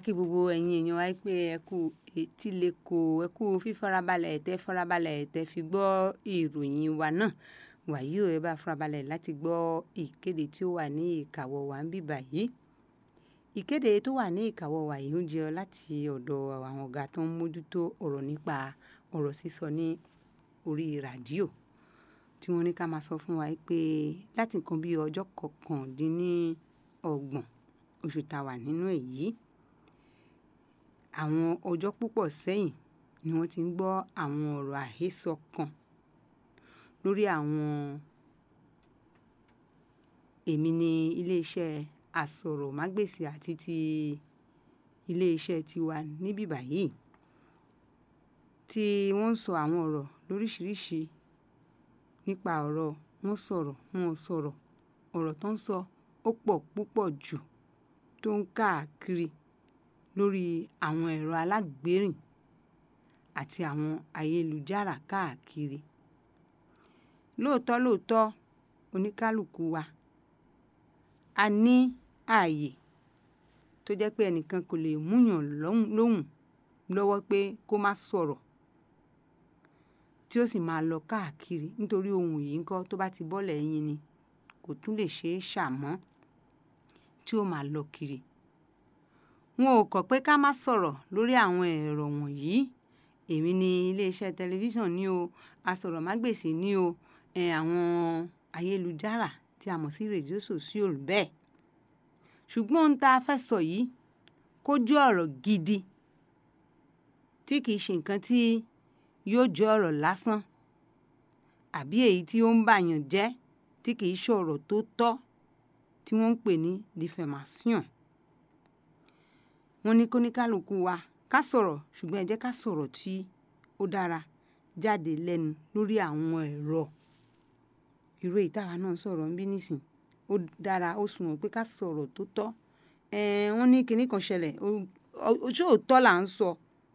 kí gbogbo ẹ̀yin èèyàn wa pé ẹ kú etí lẹ́kọ̀ọ́ ẹ kú fífarabalẹ̀ tẹ́ farabalẹ̀ tẹ́ fi gbọ́ ìròyìn wa náà wàyí ò ẹ bá farabalẹ̀ láti gbọ́ ìkéde tí ó wà ní ìkàwọ́ wa ń bíbà yìí ìkéde tó wà ní ìkàwọ́ wa yìí ń jẹ́ láti ọ̀dọ̀ àwọn ọ̀gá tó ń mójútó ọ̀rọ̀ nípa ọ̀rọ̀ sísọ ní orí ràdíò tí wọ́n ní ká máa sọ fún wa pé láti nǹkan bí ọjọ́ kọkàndínlọ́gbọ̀n oṣù tá a wà nínú èyí àwọn ọjọ́ púpọ̀ sẹ́yìn ni wọ́n ti ń gbọ́ àwọn ọ̀rọ̀ àhesọ kan lórí àwọn èmi ní iléeṣẹ́ àsọ̀rọ̀mágbèsì àti ti iléeṣẹ́ tiwa níbí báyìí tí wọ́n ń sọ àwọn ọ̀rọ̀ lóríṣiríṣi nípa ọ̀rọ̀ wọ́n sọ̀rọ̀ wọ́n sọ̀rọ̀ ọ̀rọ̀ tó ń sọ ó pọ̀ púpọ̀ jù tó ń káàkiri lórí àwọn ẹ̀rọ alágbérìn àti àwọn ayélujára káàkiri lóòótọ́ lóòótọ́ oníkálukú wa a ní ààyè tó jẹ́ pé ẹnìkan kò lè múyàn lóhùn lọ́wọ́ pé kó má sọ̀rọ̀ tí ó sì máa lọ káàkiri nítorí ohun yìí ńkọ́ tó bá ti bọ́lẹ̀ yín ni kò tún lè ṣeé ṣàmọ́ tí ó máa lọ kiri wọn ò kọ̀ pé ká má sọ̀rọ̀ lórí àwọn ẹ̀rọ wọ̀nyí èmi ní iléeṣẹ́ tẹlifíṣàn ní o asọ̀rọ̀mágbèsì ní o àwọn ayélujára tí a mọ̀ sí rédíò sòsíòl bẹ́ẹ̀ ṣùgbọ́n ohun tá a fẹ́ sọ yìí kó jẹ́ ọ̀rọ̀ gidi tí kìí ṣe nǹkan tí yóò jẹ́ ọ̀rọ̀ lásán àbí èyí tí ó ń bàyàn jẹ́ tí kìí ṣe ọ̀rọ̀ tó tọ́ tí wọ́n ń pè ní diffamation wọ́n ní kóníkálukú wa ká sọ̀rọ̀ ṣùgbọ́n ẹ jẹ́ ká sọ̀rọ̀ tí ó dára jáde lẹ́nu lórí àwọn ẹ̀rọ irú èyí táwa náà sọ̀rọ̀ ń bí nísìn ó dára ó sunwọ̀n pé ká sọ̀rọ̀ tó tọ́ wọ́n ní kinní kan ṣẹlẹ̀ ojú òótọ́ là ń sọ